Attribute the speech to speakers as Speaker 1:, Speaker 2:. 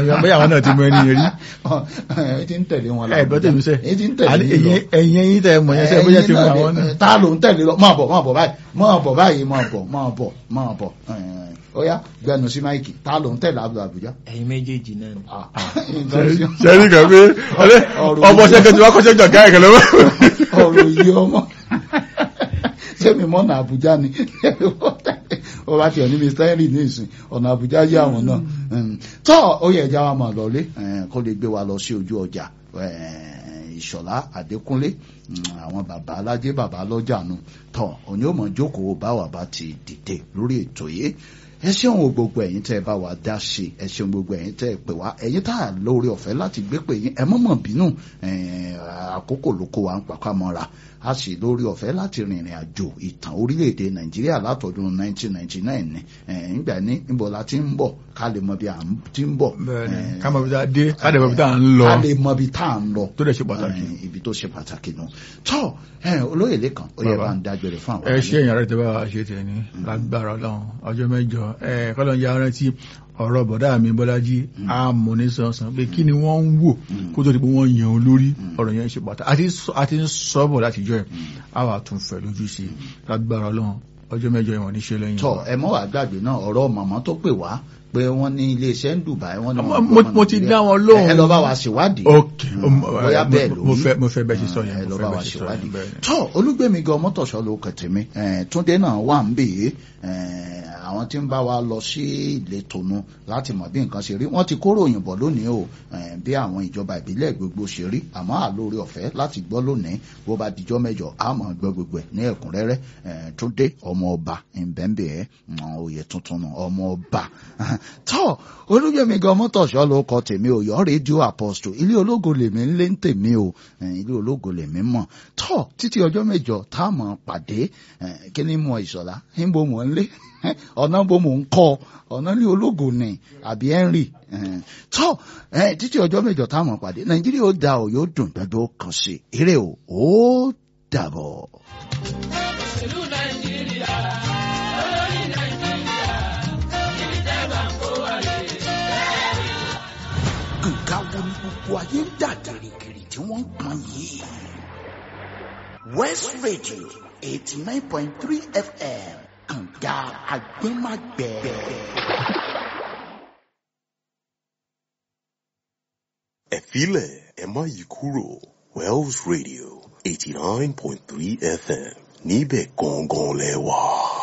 Speaker 1: bóyá àwọn náà ti mọ ẹni yẹn rí
Speaker 2: ẹ ti ń tẹ̀lé wọn
Speaker 1: ẹ gbọ́ tèmi sẹ́
Speaker 2: ẹ ti ń tẹ̀lé
Speaker 1: Àní
Speaker 2: yín lọ.
Speaker 1: ẹ̀yin ẹ̀yin ẹ̀yin tẹ̀ mọ̀ yẹn sẹ́ bóyá ti mọ àwọn náà.
Speaker 2: ta ló ń tẹ̀lé lọ máa bọ̀ máa bọ̀ báyìí máa bọ̀ báyìí máa bọ̀ máa bọ̀ máa bọ̀ ó yá gbẹnu sí máìkì ta ló ń tẹ̀lé Abdul Abuja.
Speaker 3: ẹ̀yin méjèèjì náà ni.
Speaker 2: Ah, nǹkan sí-
Speaker 1: sẹ́rí kan pé
Speaker 2: ọ̀rọ̀
Speaker 1: ọmọ sẹ́kẹ̀ tí wọ́n kọ́ sẹ́kẹ̀ ọ̀gá ẹ̀kẹ́ lọ́wọ́.
Speaker 2: ọ̀rọ̀ yìí ọmọ sẹ́mi mọ́nà Àbújá ni ó bá tiẹ̀ ní Mr Henry ní ìsìn ọ̀nà Àbújá yé àwọn náà Mm. tọ́ ó yẹ ẹja wa máa lọlé eh, kó lè gbé wa lọ sí ojú ọjà eh, Ìṣọ̀lá Adékúnlé mm, àwọn bàbá alájẹ bàbá lọ́jà nu tọ́ òní ò mọ̀ jókòó báwa bá ti dìde lórí ètò yìí ẹ ṣeun o gbogbo ẹ̀yin tẹ́ ẹ bá wa dá sí i ẹ ṣeun gbogbo ẹ̀yin tẹ́ ẹ pè wá ẹ̀yin tá a lórí ọ̀fẹ́ láti gbé pè yín ẹ mọ̀mọ̀ bínú eh, àkókò ló kó wa ń papá mọ́ra a sì lórí ọ̀fẹ́ láti rìnrìn àjò ìtàn orílẹ̀-èdè nàìjíríà látọdún 1999 ni eh, nígbà ní níbo la ti ń bọ̀ ká lè mọ bí a ti ń bọ̀
Speaker 1: bẹ́ẹ̀ni
Speaker 2: eh,
Speaker 1: ká mọ̀ bí tá a dé ká dẹ̀ mọ̀ bí tá a ń lọ
Speaker 2: ká lè mọ bí tá à ń lọ
Speaker 1: tó dẹ̀ ṣe pàtàkì.
Speaker 2: Eh, ibi tó ṣe pàtàkì nù tọ́ eh, olóyè lẹ́kàn ó yẹ
Speaker 1: Bàbá.
Speaker 2: bá ń dágbére fún àwọn
Speaker 1: ẹ ṣe èèyàn rẹ̀ tẹ́ bá wa ṣe tẹ̀ ní lágbára ọlọ́run ọjọ́ mẹ́jọ ẹ kọ́lọ́ ń ya rántí ọ̀rọ̀ bọ̀dá mi bọ́lájí àmọ́ ní sọ̀sán pé kí ni wọ́n ń wò kó tó di pé wọ́n yan olórí ọ̀rọ̀ yẹn ṣe pàtàkì àti sọ- àti ń sọ́bọ̀ láti jọ ẹ̀ á wà tún fẹ̀ lójú sí i lágbára ọlọ́run ọjọ́ mẹ́jọ ìwọ̀n ní ṣe lẹ́yìn
Speaker 2: tọ
Speaker 1: wa.
Speaker 2: ẹ mọ wàá gbàgbé náà ọ̀rọ̀ màmá tó pè wá pé wọ́n ní iléeṣẹ́ ń Dubai wọ́n ní
Speaker 1: Mo-
Speaker 2: wọ́n ń
Speaker 1: mo-
Speaker 2: gbọ́
Speaker 1: mo ti
Speaker 2: Nàìjíríà.
Speaker 1: dá wọn lóhùn.
Speaker 2: ẹ lọ bá wa ṣèwádìí
Speaker 1: ok
Speaker 2: bóyá bẹ́ẹ̀ ló
Speaker 1: mo
Speaker 2: rí.
Speaker 1: fẹ́ mo fẹ́ bẹ́ẹ̀ ṣe sọ
Speaker 2: ẹ
Speaker 1: yẹn
Speaker 2: lọ
Speaker 1: mo
Speaker 2: bá
Speaker 1: fẹ́
Speaker 2: wa
Speaker 1: bẹ́ẹ̀ ṣe sọ
Speaker 2: ṣèwádìí
Speaker 1: yẹn bẹ́ẹ̀ ni.
Speaker 2: tọ olúgbẹmí gan mọtòṣọ ló kẹtẹ mi túndé náà wà ń bè é àwọn tí ń bá wa lọ sí ìletò nu láti mọ bí nǹkan ṣe rí wọ́n ti kóró òyìnbó lónìí o eh, bí àwọn ìjọba ìbílẹ̀ gbogbo ṣe rí àmọ́ àlórí ọ̀fẹ́ láti gbọ́ lónìí bó bá dijọ́ mẹ́jọ a máa gbọ́ gbogbo ẹ̀ ní ẹ̀kúnrẹ́rẹ́ eh, túndé ọmọ ọba ìbẹ́ńbẹ́ ẹ̀ oyè tuntun nù ọmọ ọba tọ́ olúgbẹmí gan mọtòṣọ ló kọ tèmi o yọ rédíò apostle ilé ológo lèmi ń lé ń tèmi o eh, ilé ológo lèmi mọ̀ tọ́ títí ọjọ́ mẹ́jọ tá a mọ̀ pàdé eh, kí ni mo ìṣọ̀lá ń bo mò ń lé ọ̀nà bo mò ń kọ́ ọ̀nà ilé ológo ni àbí henry eh, tọ́ eh, títí ọjọ́ mẹ́jọ tá a mọ̀ pàdé nàìjíríà ó da ò yóò dùn gbẹdọ̀ kan sí eré o ó dàbọ̀.
Speaker 4: ìlú nàìjíríà olórí nàìjíríà ibi tẹ́ bá ń kó wa lè.
Speaker 2: nǹkan wo ni gbogbo ayé ń dà gìrìgìrì tí wọ́n ń pọn yìí. west radio eighty nine point three fm kànga agbẹ́magbẹ́.
Speaker 5: ẹ filẹ̀ ẹ má yí kúrò Wells Radio eighty nine point three FM níbẹ̀ gangan lẹ wà.